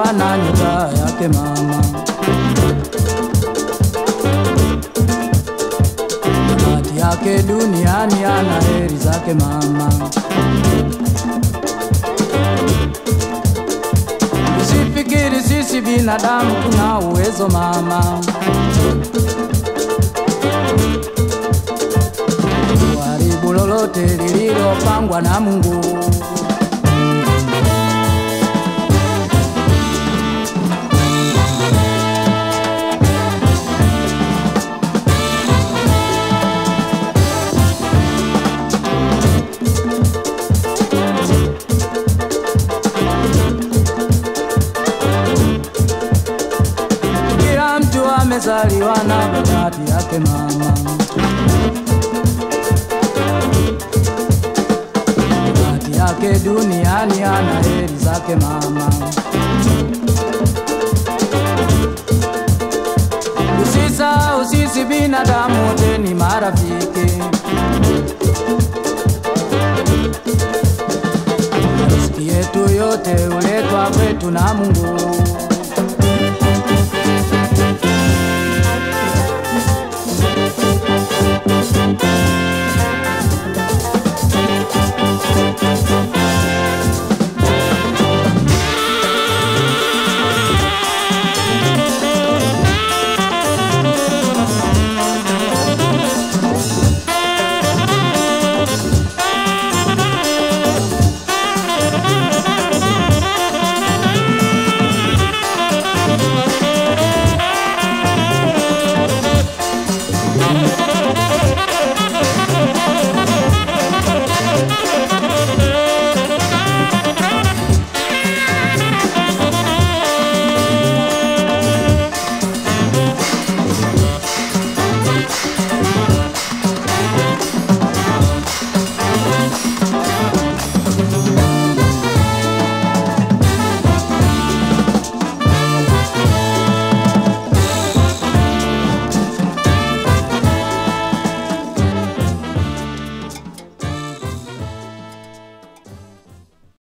ana nyota yake mama. Bahati yake duniani ana heri zake mama. Usifikiri sisi binadamu tuna uwezo mama. Kuharibu lolote lililopangwa na Mungu. Kila mtu amezaliwa na bahati yake mama. Bahati yake duniani ana heri zake mama. Usisahau sisi binadamu wote ni marafiki. Riziki yetu yote huletwa kwetu na Mungu.